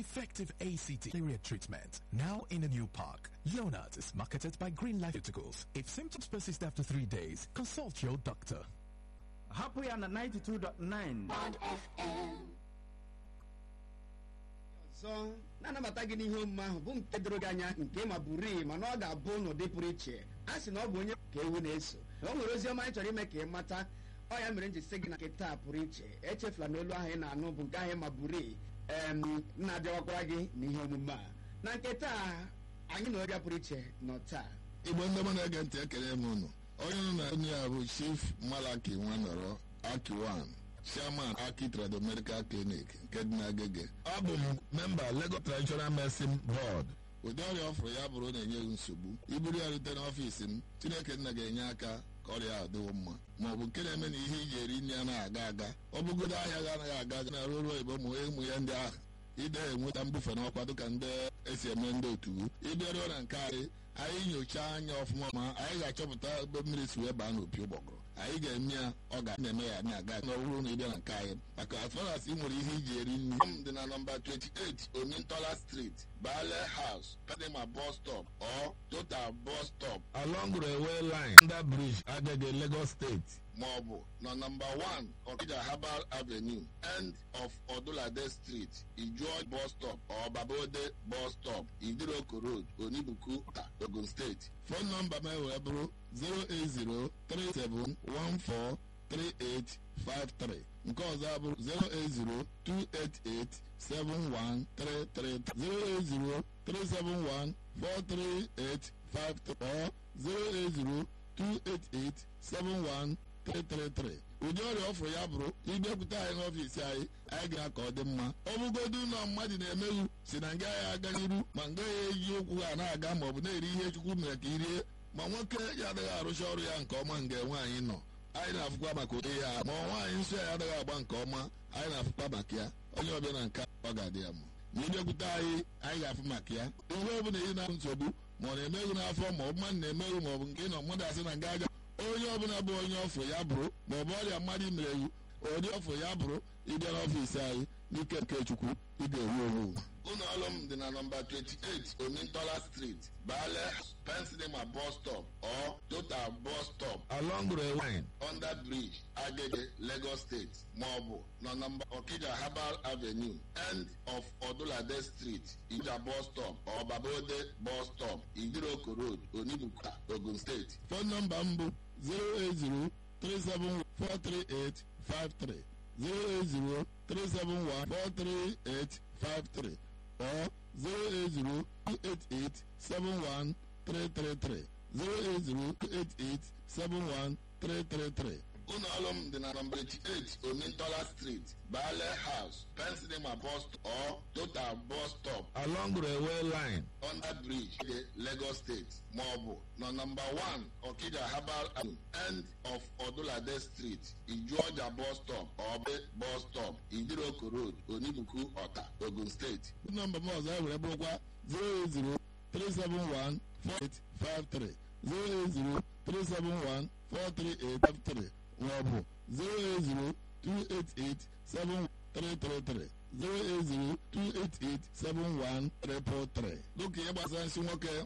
effective ACT malaria treatment. Now in a new park. Leonard is marketed by Green Life Pharmaceuticals. If symptoms persist after three days, consult your doctor. hapụ ya na 92.9 ọzọ na-anabata gị n'ihe omume ahụ bụ nke doro gị anya nke ma bụrụ mana ọ ga-abụ n'ụdị pụrụ iche a sị na ọ bụ onye ka ewu na-eso o nwere ozi ọma anyị chọrọ ime ka ị mata ọ ya mere m ji sị gị na nke taa pụrụ iche echefula na olu ahụ ị na-anụ bụ nke ahụ ma bụrụ em na-abịawakwara gị n'ihe omume a na nke taa anyị na ọbịa pụrụ iche nọ taa igbo ndị ọma na-ege ntị ekele m unu onye nọ na onye ya bụ chief malaki nwanọrọ akiwan chairman aki trado medical clinic nke dị n'agege abụ m memba lagos traditional medicine board ụdị ọrịa ọ fụrụ ya bụrụ na-enye gị nsogbu iburu ya rute n'ọfiisi m chineke nna ga-enye aka ka ọrịa ahụ dịwo mma ma ọ bụ nke na-eme na ihe iji eri nri anaghị aga aga ọ bụgodo ahịa gị anaghị aga aga na ruo ruo igbo ụmụ ụmụ ya ndị ahụ ide enweta mbufe n'ọkwa dịka ndị esi eme ndị otu ịbịaruo na nke anyị anyị nyochaa anya ọfụma ma anyị ga-achọpụta ebe mmiri si wee baa n'opi ụgbọgụrụ anyị ga-eme ya ọ ga na-eme ya na-aga n'ọhụrụ na ịbịa na nke anyị maka as far as ị nwere ihe iji eri nri m dị na nọmba 28 omintola street bale house kadima bus stop or total bus stop along railway line under bridge agege lagos state maọbụ na nọmba 1 okija herbal avenue end of odulade street ijuo bus stop or babode bus stop idiroko road onibuku ogun steeti fon nọmba m wee bụrụ 08037143853 nke ọzọ abụrụ 08028871333 08037143853 or 08028871333 ụdị ọrịa ọ fụrụ ya bụrụ ịbịakwute anyị n'ọfiisi anyị anyị ga ka ọ dị mma ọ bụgodu ụlọ mmadụ na-emeghu si na nga ya aga n'iru ma nga ya eji ụkwụ ha na-aga ma ọ bụ na-eri ihe chukwu mere ka irie ma nwoke ya adịghị arụcha ọrụ ya nke ọma nga nwaanyị nọ anyị na-afụkwa maka ụdị ya ma nwaanyị nsọ ya adịghị agba nke ọma anyị na-afụkwa maka ya onye ọbịa na nke ọ ga-adị ya mma ma ịbịakwute anyị anyị ga-afụ maka ya ihe ọ bụla ị na nsogbu ma ọ na-emeghu n'afọ ma ọ bụ mmadụ na-emeghu ma ọ bụ nke ị nọ mmadụ asị na nga aja onye ọbụla bụ onye ọfụ ya bụrụ ma ọ bụ ọrịa mmadụ mere ewu ụdị ọfụ ya bụrụ ịbịa n'ọfiisi anyị n'ike nke chukwu ị ga-ewu ewu ụlọ ọrụ m dị na nọmba 28 omintola street bale pensilema bus stop or total bus stop along railway line under bridge agege lagos state maọbụ na nọmba okija herbal avenue end of odulade street ija bus stop or babode bus stop idiroko road onibuka ogun steeti fon nọmba m bụ 080 3743853 08037143853 or 08028871333 08028871333 ụlọ ọrụ m dị na nọmba 88 omintola street bale house pensilema bus or total bus stop along railway line under bridge de lagos state maọbụ na nọmba 1 okija herbal avenue end of odulade street ijuọja bus stop or be bus stop idiroko road onibuku ọta ogun steeti nọmba m ọzọ e were bụrụkwa 080 371 4853 080 371 43853 maọbụ 08028871333 08028871333 dịka ihe gbasara nsị nwoke